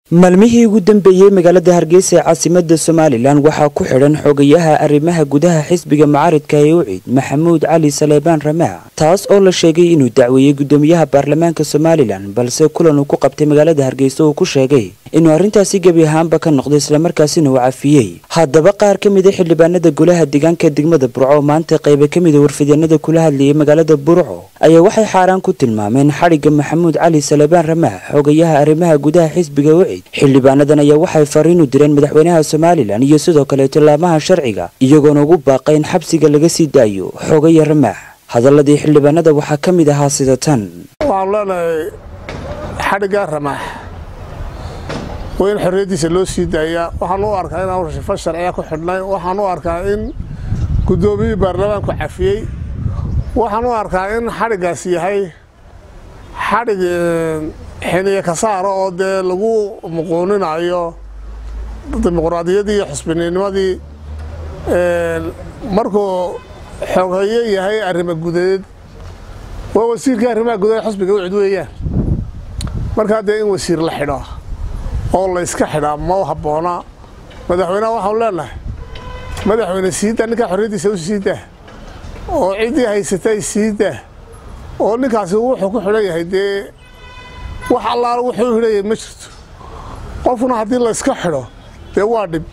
maalmihii ugu dambeeyey magaalada hargeysa ee caasimada somalilan waxaa ku xidhan xogayaha arrimaha gudaha xisbiga mucaaridka ee ucid maxamuud cali saleebaan ramaac taas oo la sheegay inuu dacweeyey gudoomiyaha baarlamaanka somalilan balse kulan uu ku qabtay magaalada hargeysa uu ku sheegay inuu arrintaasi gebi ahaanba ka noqday islamarkaasina uu cafiyey haddaba qaar ka mida xildhibaanada golaha deegaanka degmada burco maanta qayba ka mida warfidyanada kula hadlayay magaalada burco ayaa waxay xaaraan ku tilmaameen xadhigga maxamuud cali saleebaan ramaac xogayaha arrimaha gudaha xisbiga ucid xildhibaanadan ayaa waxay fariin u direen madaxweynaha somalilan iyo sidoo kale tillaamaha sharciga iyagoona ugu baaqay in xabsiga laga sii daayo xogaya ramaax hadaladii xildhibaanada waxaa ka mid ahaa sida tan waxaanu leenahay xadhiggaa ramaax waa in xorriyaddiisa loo sii daayaa waxaan u arkaa inaan shifo sharciya ku xidhnay waxaan u arkaa in guddoomiyihii baarlamaanku cafiyey waxaan u arkaa in xadhiggaasi yahay xadhig xiniye ka saaro oo dee lagu muquuninayo dimuqraadiyaddii iyo xusbininimadii markuu xoghaye yahay arrimo gudeed waa wasiirkii arrimaha gudaheed xusbiga ucid weeyaan markaa dee in wasiir la xidho oo la yska xidhaa ma habboona madaxweyneha waxaanu leenahay madaxweyne siidaa ninkaa xorriyaddiisa u siidaa oo ciddii haysatay siidaa oo ninkaasi wuxuu ku xidhan yahay dee wax allaala wuxuu xidhan yahay ma jirto qofkuna haddii la yska xidho dee waa dhib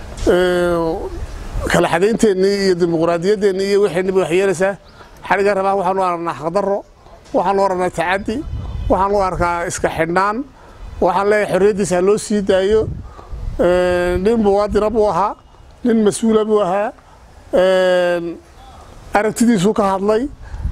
kala xadaynteennii iyo dimuqraadiyaddeenni iyo wixeenniba wax yeelaysaa xadhigga rabaa waxaanu aragnaa xaqdarro waxaanu aragnaa tacaddi waxaan u arkaa iska xidhnaan waxaan leeyahay xorriyaddiisa ha loo sii daayo nin muwaadina buu ahaa nin mas-uula buu ahaa aragtidiisuu ka hadlay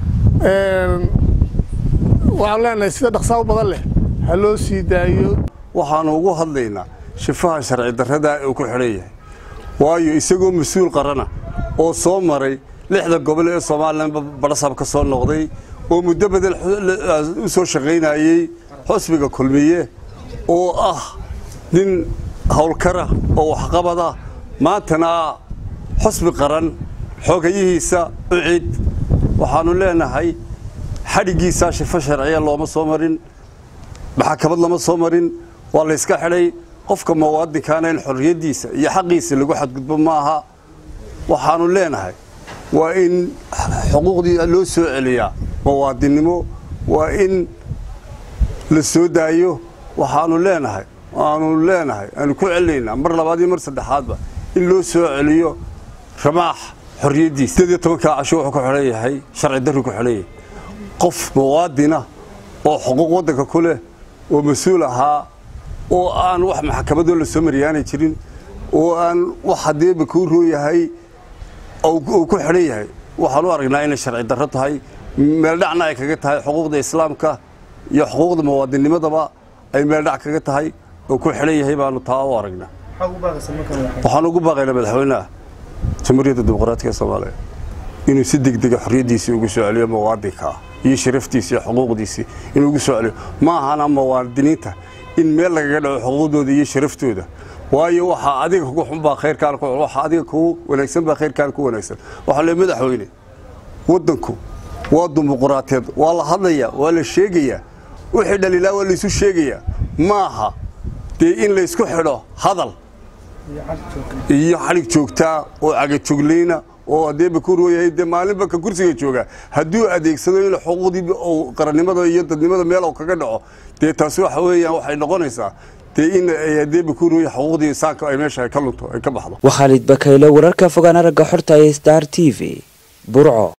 waxaan leenahay sida dhaqsaa u badan leh ha loo sii daayo waxaanu ugu hadlaynaa shifaha sharci darradaa uu ku xidhan yahay waayo isagoo mas-uul qarana oo soo maray lixda gobol ee somalilan badhasab ka soo noqday oo muddo badan u soo shaqaynayey xusbiga kulmiye oo ah nin howlkara oo waxqabada maantana xusbi qaran xogayihiisa ucid waxaanu leenahay xadhiggiisaa shifo sharciya looma soo marin maxakamad lama soo marin waa layska xidhay qofka muwaadinkaana in xorriyaddiisa iyo xaqiisa lagu xadgudbo ma aha waxaanu leenahay waa in xuquuqdii loo soo celiyaa muwaadinnimo waa in la soo daayo waxaanu leenahay waanu leenahay aanu ku celinaynaa mar labaad iyo mar saddexaadba in loo soo celiyo ramaax xorriyaddiisa sideed iyo tobankaa casho wuxuu ku xidhan yahay sharci darru ku xidhan yahay qof muwaadina oo xuquuq waddanka ku leh oo mas-uul ahaa oo aan wax maxkamadoo la soo mariyaanay jirin oo aan wax haddeeba kuu rooyahay uu ku xidhan yahay waxaan u aragnaa inay sharci darro tahay meeldhacna ay kaga tahay xuquuqda islaamka iyo xuquuqda muwaadinnimadaba ay meeldhac kaga tahay oo ku xidhan yahay baanu taa u aragnaa waxaan ugu baaqaynaa madaxweynaha jamhuuriyadda dimuqraatiga soomaaliya inuu si degdega xorriyaddiisii ugu soo celiyo muwaadinka iyo sharaftiisi iyo xuquuqdiisii inuu ugu soo celiyo ma ahana muwaadiniinta in meel lagaga dhaco xuquuqdooda iyo sharaftooda waayo waxaa adiga kugu xunbaa khayrkaan waxaa adiga kugu wanaagsan baa khayrkaan ku wanaagsan waxaa le madaxweyne waddanku waa dimuqraatiyeed waa la hadlayaa waa la sheegayaa wixii dhaliilaa waa laysu sheegayaa ma aha dee in laysku xidho hadal iyo xadhig joogtaa oo cagajoglayna oo hadeeba ku rooyahay dee maalinba ka kursiga joogaa hadduu adeegsado in xuquuqdii qarannimada iyo dadnimada meel kaga dhaco dee taasi waxa weeyaan waxay noqonaysaa dee in hadeeba ku rooya xuquuqdii insaanka ay meesha ka lunto ay ka baxdo waa khaalid bakayle wararka fogaan aragga xorta ee star t v burco